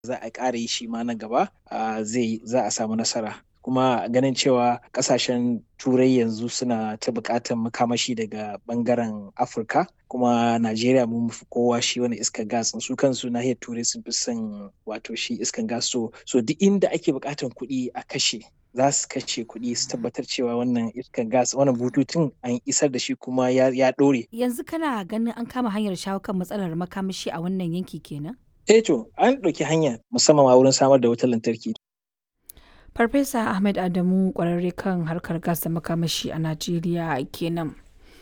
za a ƙara yi shi ma na gaba zai za a samu nasara kuma ganin cewa kasashen turai yanzu suna ta buƙatar makamashi daga bangaren afirka kuma najeriya mun fi kowa shi wani iskar gas su kansu nahiyar turai sun fi son wato shi iskar gas so so duk inda ake buƙatar kuɗi a kashe za su kashe kuɗi su tabbatar cewa wannan iskar gas wannan bututun an isar da shi kuma ya ɗore. yanzu kana ganin an kama hanyar shawo kan matsalar makamashi a wannan yanki kenan eh to an ɗauki hanya musamman ma wurin samar da wutar lantarki Farfesa Ahmed Adamu kwararre kan harkar gas da makamashi a Najeriya kenan.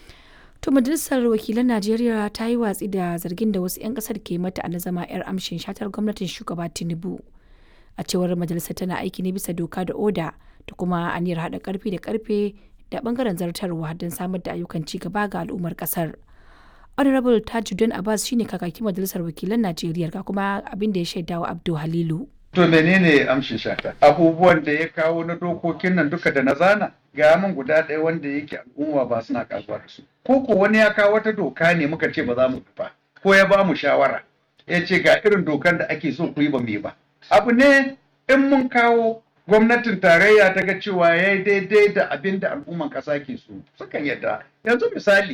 To majalisar wakilan Najeriya ta yi watsi da zargin da wasu 'yan kasar ke mata na zama 'yar amshin shatar gwamnatin shugaba Tinubu. A cewar majalisar tana aiki ne bisa doka da oda da kuma aniyar haɗa karfi da karfe da bangaren zartarwa don samar da ayyukan ci gaba ga al'ummar kasar. Honorable Tajuddin Abbas shine kakakin majalisar wakilan Najeriya ga kuma abin da ya shaidawa Abdul Halilu. To menene amshin shata? Abubuwan da ya kawo na dokokin nan duka da na zana ga min guda ɗaya wanda yake al'umma ba suna kasuwa da su. Ko ko wani ya kawo wata doka ne muka ce ba za mu ba ko ya ba mu shawara ya ce ga irin dokan da ake so ku yi ba mu yi ba. Abu ne in mun kawo gwamnatin tarayya ta ga cewa ya yi daidai da abin da al'umman ƙasa ke so sukan yadda. Yanzu misali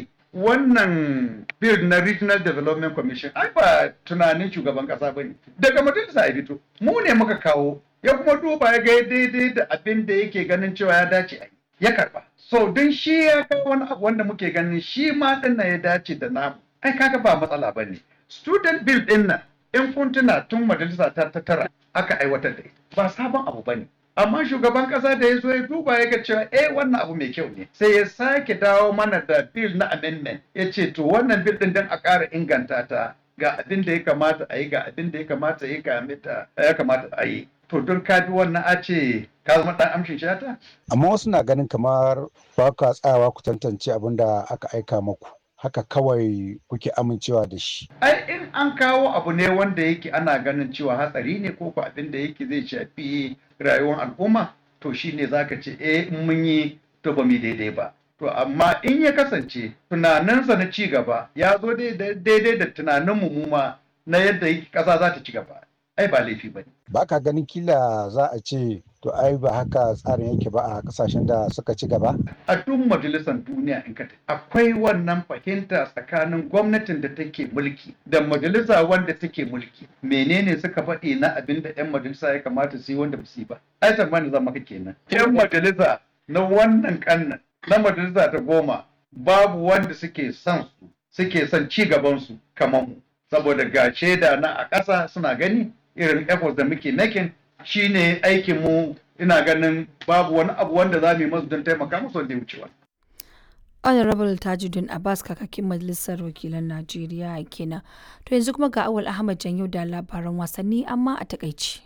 wannan bill na regional development commission ai ba tunanin shugaban kasa ba ne daga majalisa ya fito mu ne muka kawo ya kuma duba ya ga daidai da abin da yake ganin cewa ya dace a ya karba so don shi ya kawo wani abu wanda muke ganin shi ma din ya dace da namu ai kaga ba matsala ba ne student bill din nan in kun tuna tun majalisa ta ta tara aka aiwatar da ita ba sabon abu ba ne amma shugaban kasa da ya zo ya duba ya ga cewa eh wannan abu mai kyau ne sai ya sake dawo mana da bill na amendment ya ce to wannan bill din dan a ƙara inganta ta ga abin da ya kamata a yi ga abin da ya kamata ya kamata ya kamata a yi to don ka bi wannan a ce ka zama dan amshin shata amma wasu na ganin kamar ba ka tsayawa ku tantance abin da aka aika maku haka kawai kuke amincewa da shi. Ai in an kawo abu ne wanda yake ana ganin cewa hatsari ne ko ko abin da yake zai shafi rayuwar al'umma to shine zaka ce eh in mun yi to ba mu daidai ba. To amma in ya kasance tunaninsa na ci gaba ya zo daidai da tunanin mu ma na yadda ƙasa za ta ci gaba. Ai ba laifi ba ne. Ba ka ganin kila za a ce to ai ba haka tsarin yake ba a kasashen da suka ci gaba? A duk majalisar duniya in ka akwai wannan fahimta tsakanin gwamnatin da take mulki da majalisa wanda take mulki. Menene suka faɗi na abin da 'yan majalisa ya kamata su yi wanda ba su yi ba? Ai tsammani zama ka kenan. 'Yan majalisa na wannan kannan na majalisa ta goma babu wanda suke son su suke son ci gaban su kamar mu. Saboda ga shaida na a ƙasa suna gani irin efforts da muke making shine aikin mu ina ganin babu wani abu wanda za mu yi masu don taimaka musu wanda ya wuce wani. honorable tajuddin abbas kakakin majalisar wakilan najeriya kenan to yanzu kuma ga awal ahmad janyo da labaran wasanni amma a takaici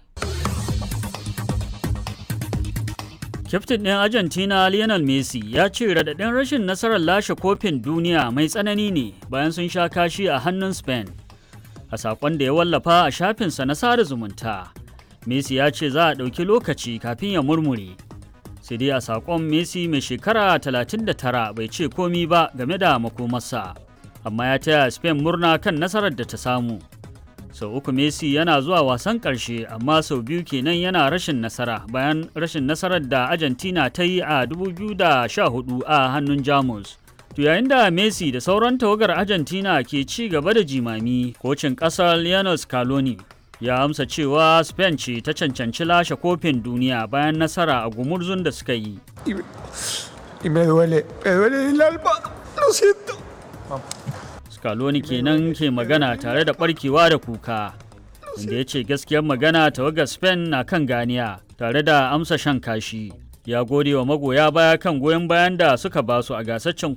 Kyaftin ɗin Argentina Lionel Messi ya ce raɗaɗin rashin nasarar lashe kofin duniya mai tsanani ne bayan sun sha kashi a hannun Spain. A saƙon da ya wallafa a shafinsa na sada zumunta, Messi ya ce za a ɗauki lokaci kafin ya murmure. Sai dai a saƙon Messi mai shekara 39 bai ce komi ba game da makomarsa, amma ya taya Spain murna kan nasarar da ta samu. sau uku Messi yana zuwa wasan ƙarshe amma sau biyu kenan yana rashin nasara bayan rashin nasarar da Argentina ta yi a 2014 a hannun Jamus. To yayin da Messi da sauran tawagar Argentina ke ci gaba da jimami, kocin ƙasar Lionel Scaloni ya amsa cewa Spain ce ta cancanci lashe kofin duniya bayan nasara a gumurzun da suka yi. Scaloni kenan ke magana tare da barkewa da kuka, inda ya ce gaskiyar magana tawagar Spain na kan ganiya tare da amsa shan kashi. Ya gode wa magoya baya kan goyon bayan da suka basu a gasaccen